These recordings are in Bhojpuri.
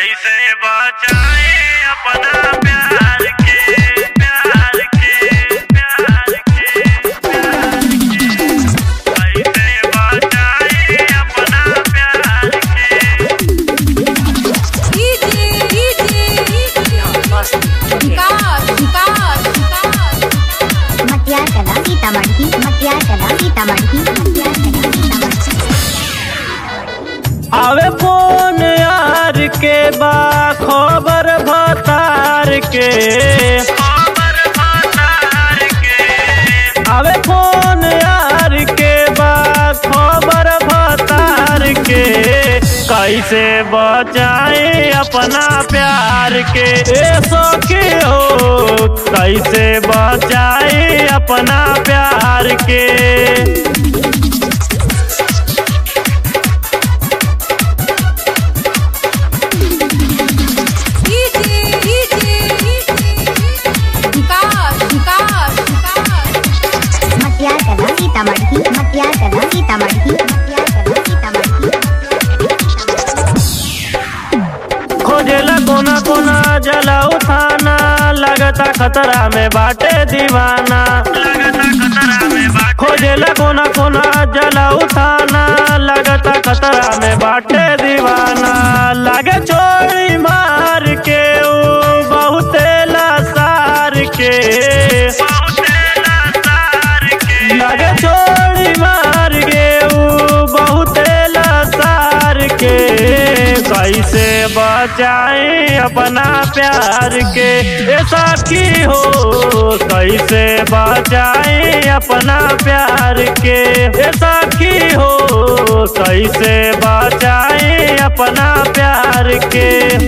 कैसे बचाए अपना प्यार के प्यार के प्यार के प्यार के कैसे बचाए अपना प्यार के मटियार कला सीतामढ़ी मटियार कला सीतामढ़ी मटियार कला सीतामढ़ी आवे फोन यार के बा खबर भतार के खबर भतार के आवे फोन यार के बा खबर भतार के कैसे बचाए अपना प्यार के ए सखी हो कैसे बचाए अपना प्यार के मटियार कला सीतामढ़ी मटियार कला सीतामढ़ी मटियार कला सीतामढ़ी खोजेला कोना कोना जला उठाना लगता खतरा में बाटे दीवाना लगता खतरा में बाट खोजेला कोना कोना जला उठाना लगता खतरा में बाटे दीवाना लगे चोरी मार के ऊ बहुते लासार के बहुते लाचार के लगे चोरी मार के ऊ बहुते लासार के कैसे बचाए अपना प्यार के ऐसा की हो कैसे बचाए अपना प्यार के ऐसा की हो कैसे बचाए अपना प्यार के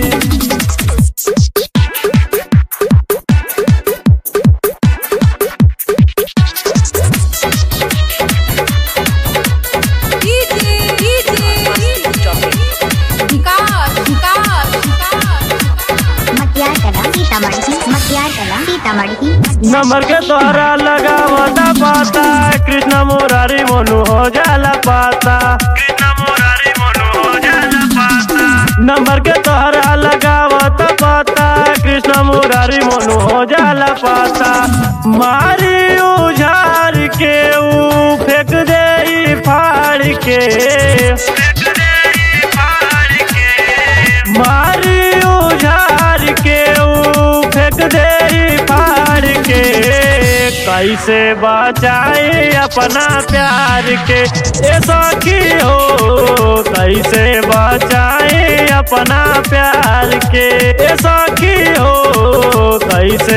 मटियार कला सीतामढ़ी मटियार कला सीतामढ़ी नंबर के तोहरा लगावता पाता कृष्ण मुरारी मोनू हो जाला पाता कृष्ण मुरारी मनो हो जाला पाता नंबर के तोहरा लगावता पाता कृष्ण मुरारी मोनू हो जाला पाता मारी उझार के ऊ फेंक दे ई फाड़ के देख दे पार के मारी उझार के ऊ फेंक दे ई फाड़ के कैसे बचाए अपना प्यार के ऐसा की हो कैसे बचाए अपना प्यार के ऐसा की हो कैसे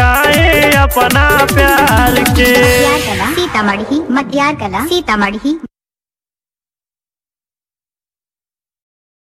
बचाए अपना प्यार के मटियार कला सीतामढ़ी मटियार कला सीतामढ़ी